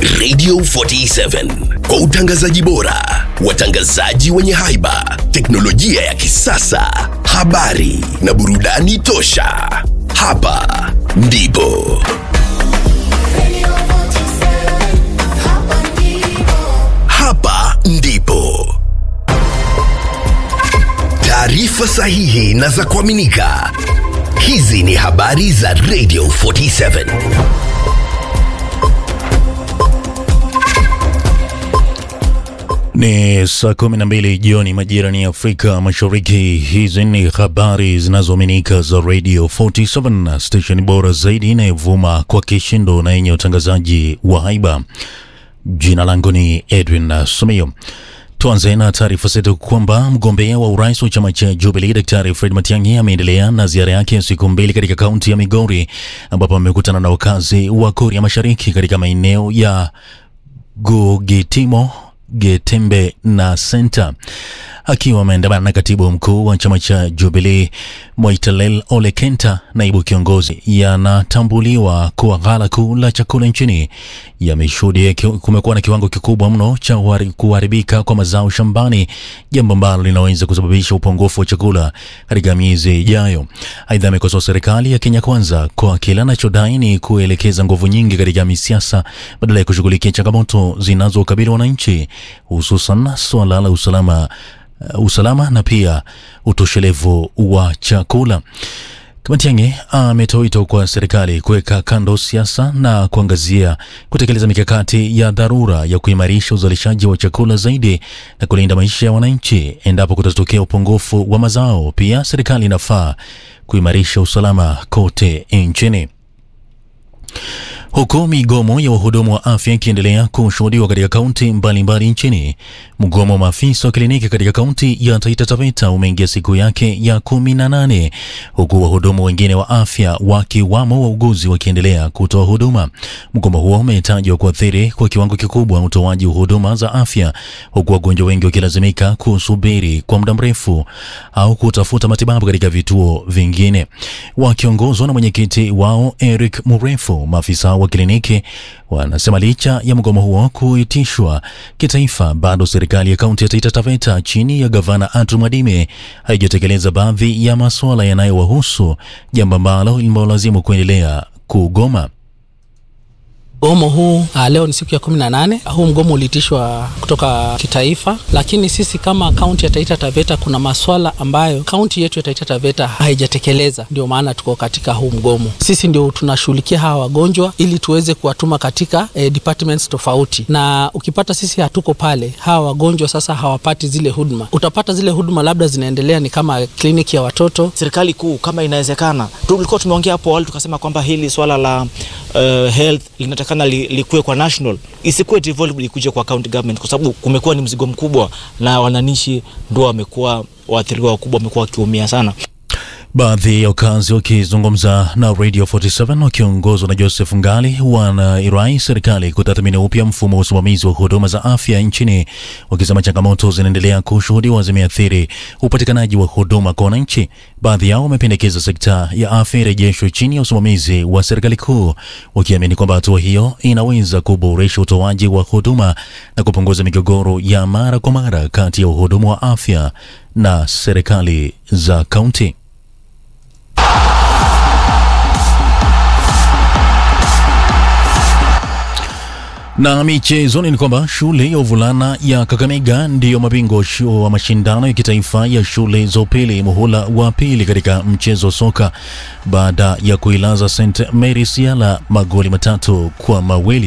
Radio 47 kwa utangazaji bora, watangazaji wenye haiba, teknolojia ya kisasa, habari na burudani tosha. Hapa ndipo hapa ndipo taarifa sahihi na za kuaminika. Hizi ni habari za Radio 47. Ni saa kumi na mbili jioni majira ni Afrika Mashariki. Hizi ni habari zinazoaminika za Radio 47, station bora zaidi inayovuma kwa kishindo na yenye utangazaji wa haiba. Jina langu ni Edwin Sumio. Tuanze na taarifa zetu kwamba mgombea wa urais wa chama cha Jubilee Daktari Fred Matiang'i ameendelea na ziara yake ya siku mbili katika kaunti ya Migori ambapo amekutana na wakazi wa Kuria Mashariki katika maeneo ya Gugitimo Getembe na Senta. Akiwa ameandamana na katibu mkuu wa chama cha Jubilee Mwaitalel Ole Kenta, naibu kiongozi, yanatambuliwa kuwa ghala kuu la chakula nchini yameshuhudia kumekuwa na kiwango kikubwa mno cha kuharibika kwa mazao shambani, jambo ambalo linaweza kusababisha upungufu wa chakula katika miezi ijayo. Aidha, amekosoa serikali ya Kenya Kwanza kwa kile anachodai ni kuelekeza nguvu nyingi katika misiasa badala ya kushughulikia changamoto zinazokabili wananchi, hususan suala la usalama uh, usalama na pia utoshelevu wa chakula. Matiang'i ametoa wito kwa serikali kuweka kando siasa na kuangazia kutekeleza mikakati ya dharura ya kuimarisha uzalishaji wa chakula zaidi na kulinda maisha ya wananchi endapo kutatokea upungufu wa mazao. Pia serikali inafaa kuimarisha usalama kote nchini. Huku migomo ya wahudumu wa afya ikiendelea kushuhudiwa katika kaunti mbalimbali nchini, mgomo wa maafisa wa kliniki katika kaunti ya Taita Taveta umeingia siku yake ya kumi na nane huku wahudumu wengine wa afya wakiwamo wauguzi wakiendelea kutoa huduma. Mgomo huo umetajwa kuathiri kwa kiwango kikubwa utoaji wa huduma za afya, huku wagonjwa wengi wakilazimika kusubiri kwa muda mrefu au kutafuta matibabu katika vituo vingine. Wakiongozwa na mwenyekiti wao Eric Murefu, maafisa wa kliniki wanasema licha ya mgomo huo kuitishwa kitaifa, bado serikali ya kaunti ya Taita Taveta chini ya gavana Andrew Mwadime haijatekeleza baadhi ya masuala yanayowahusu, jambo ambalo limewalazimu kuendelea kugoma. Mgomo huu uh, leo ni siku ya kumi na nane. Huu mgomo uliitishwa kutoka kitaifa, lakini sisi kama kaunti ya Taita Taveta kuna maswala ambayo kaunti yetu ya Taita Taveta haijatekeleza, ndio maana tuko katika huu mgomo. Sisi ndio tunashughulikia hawa wagonjwa ili tuweze kuwatuma katika eh, departments tofauti, na ukipata sisi hatuko pale, hawa wagonjwa sasa hawapati zile huduma. Utapata zile huduma labda zinaendelea ni kama kliniki ya watoto. Serikali kuu kama inawezekana, tulikuwa tumeongea hapo awali tukasema kwamba hili swala la uh, health linataka kana likuwe kwa national, isikuwe devolved ikuje kwa county government, kwa sababu kumekuwa ni mzigo mkubwa na wananchi ndio wamekuwa waathiriwa wakubwa, wamekuwa wakiumia sana. Baadhi ya wakazi wakizungumza na Radio 47 wakiongozwa na Joseph Ngali wanairai serikali kutathmini upya mfumo wa usimamizi wa huduma za afya nchini, wakisema changamoto zinaendelea kushuhudiwa zimeathiri upatikanaji wa huduma kwa wananchi. Baadhi yao wamependekeza sekta ya afya irejeshwe chini ya usimamizi wa serikali kuu, wakiamini kwamba hatua hiyo inaweza kuboresha utoaji wa huduma na kupunguza migogoro ya mara kwa mara kati ya wahudumu wa afya na serikali za kaunti. Na michezoni ni kwamba shule ya uvulana ya Kakamega ndiyo mabingwa wa mashindano ya kitaifa ya shule za upili muhula wa pili katika mchezo wa soka baada ya kuilaza St Mary's Yala magoli matatu kwa mawili.